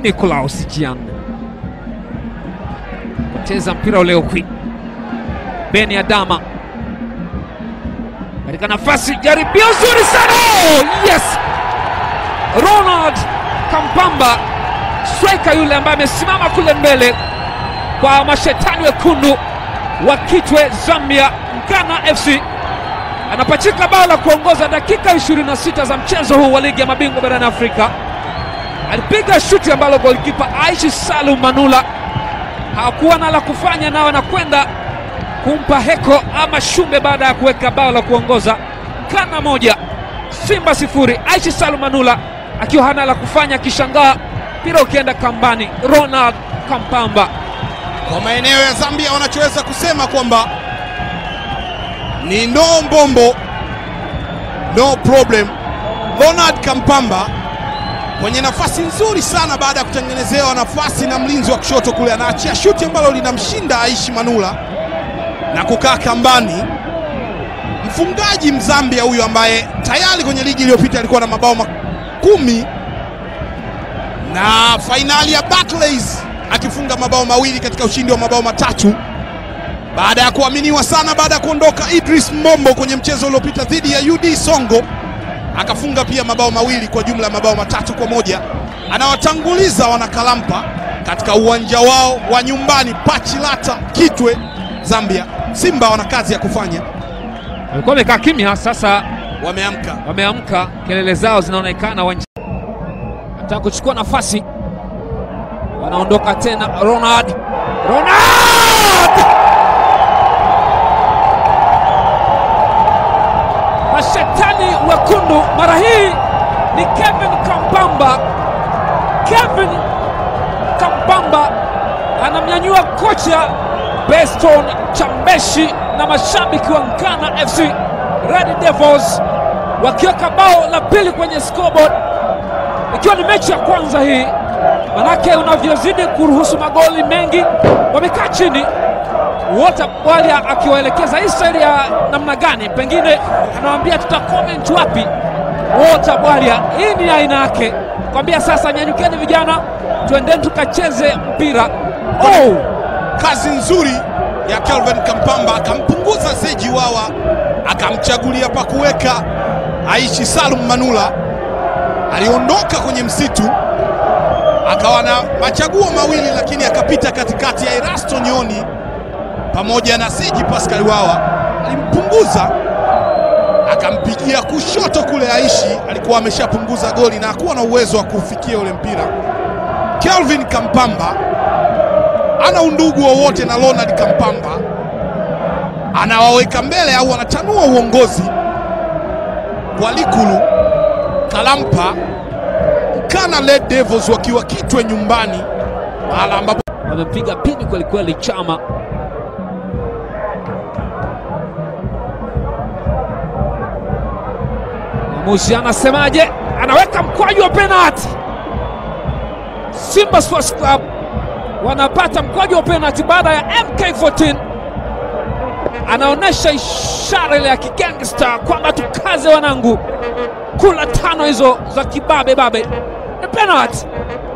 Nicolaus Jian poteza mpira ule ukwi. Beni Adama katika nafasi, jaribio zuri sana. Oh, yes! Ronald Kampamba striker yule ambaye amesimama kule mbele kwa mashetani wekundu wa Kitwe Zambia, Nkana FC anapachika bao la kuongoza dakika 26 za mchezo huu wa ligi ya mabingwa barani Afrika. Alipiga shuti ambalo golikipa Aishi Salum Manula hakuwa na la kufanya, nao anakwenda kumpa heko ama shumbe baada ya kuweka bao la kuongoza. Kana moja Simba sifuri. Aishi Salum Manula akiwa hana la kufanya, akishangaa mpira ukienda kambani. Ronald Kampamba Kwa maeneo ya Zambia wanachoweza kusema kwamba ni no mbombo no problem. Ronald Kampamba kwenye nafasi nzuri sana, baada ya kutengenezewa nafasi na mlinzi wa kushoto kule, anaachia shuti ambalo linamshinda Aishi Manula na kukaa kambani. Mfungaji Mzambia huyu ambaye tayari kwenye ligi iliyopita alikuwa na mabao kumi na fainali ya Barclays akifunga mabao mawili katika ushindi wa mabao matatu baada ya kuaminiwa sana baada ya kuondoka Idris Mombo kwenye mchezo uliopita dhidi ya UD Songo, akafunga pia mabao mawili kwa jumla ya mabao matatu kwa moja. Anawatanguliza wanakalampa katika uwanja wao wa nyumbani Pachilata, Kitwe, Zambia. Simba wana kazi ya kufanya, walikuwa wamekaa kimya, sasa wameamka. wameamka, kelele zao zinaonekana uwanjani, nataka kuchukua nafasi, wanaondoka tena. Ronald, Ronald mashetani wekundu, mara hii ni Kevin Kampamba. Kevin Kampamba anamnyanyua kocha Beston Chambeshi na mashabiki wa Nkana FC Red Devils wakiweka bao la pili kwenye scoreboard, ikiwa ni mechi ya kwanza hii. Manake unavyozidi kuruhusu magoli mengi, wamekaa chini wote, Bwalia akiwaelekeza hii staili ya namna gani, pengine anawaambia tuta comment wapi. Wote Bwalia, hii ni aina yake, kwambia sasa, nyanyukeni vijana, twendeni tukacheze mpira. Oh! Kazi nzuri ya Kelvin Kampamba, akampunguza Zeji Wawa, akamchagulia pa kuweka Aishi Salum Manula. Aliondoka kwenye msitu akawa na machaguo mawili, lakini akapita katikati ya Erasto Nyoni pamoja na Seji Pascal Wawa, alimpunguza akampigia kushoto kule. Aishi alikuwa ameshapunguza goli na hakuwa na uwezo wa kufikia ule mpira. Kelvin Kampamba ana undugu wowote na Ronald Kampamba, anawaweka mbele au anatanua uongozi kwa Likulu Kalampa Nkana Red Devils wakiwa Kitwe nyumbani, mahala ambapo wamempiga pini kwelikweli Chama. Mwamuzi anasemaje? Anaweka mkwaju wa penalti. Simba Sports Club wanapata mkwaju wa penalti baada ya MK14 anaonyesha ishara ile ya kigangsta kwamba tukaze wanangu, kula tano hizo za kibabe babe. Ni penalti.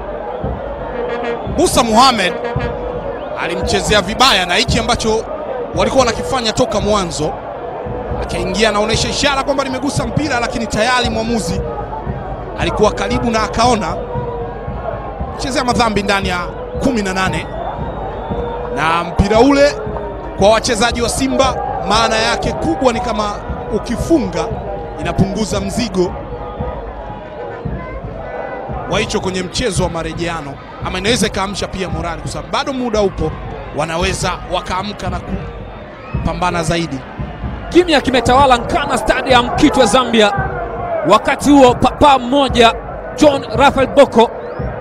Musa Muhammad alimchezea vibaya, na hichi ambacho walikuwa wanakifanya toka mwanzo, akaingia anaonyesha ishara kwamba nimegusa mpira, lakini tayari mwamuzi alikuwa karibu na akaona chezea madhambi ndani ya kumi na nane na mpira ule kwa wachezaji wa Simba maana yake kubwa ni kama ukifunga inapunguza mzigo wa hicho kwenye mchezo wa marejeano, ama inaweza ikaamsha pia morali, kwa sababu bado muda upo, wanaweza wakaamka na kupambana zaidi. Kimya kimetawala Nkana Stadium Kitwe, Zambia. Wakati huo papa mmoja John Rafael Boko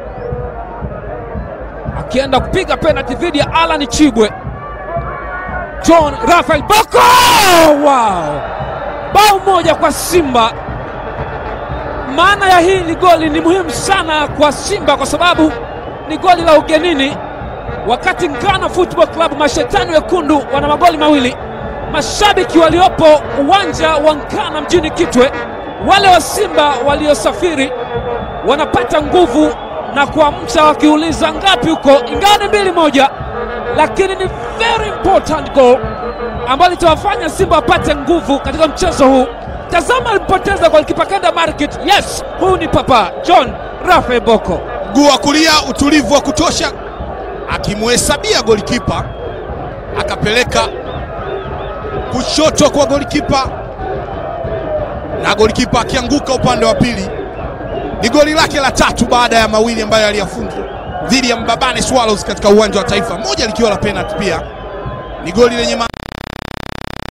akienda kupiga penalti dhidi ya Alan Chibwe. John Rafael Boko, wow! Bao moja kwa Simba. Maana ya hili goli ni muhimu sana kwa Simba kwa sababu ni goli la ugenini, wakati Nkana Football Club mashetani wekundu wana magoli mawili. Mashabiki waliopo uwanja wa Nkana mjini Kitwe, wale wa Simba waliosafiri wanapata nguvu na kuamsha wakiuliza ngapi huko, ingawa ni mbili moja, lakini ni very important goal ambayo litawafanya Simba wapate nguvu katika mchezo huu. Tazama alipoteza golikipa Kenda Market. Yes, huyu ni Papa John Rafael Boko. Mguu wa kulia, utulivu wa kutosha, akimhesabia golikipa, akapeleka kushoto kwa golikipa, na golikipa akianguka upande wa pili. Ni goli lake la tatu baada ya mawili ambayo aliyafunga dhidi ya Mbabane Swallows katika uwanja wa Taifa, moja likiwa la penalty. Pia ni goli lenye maana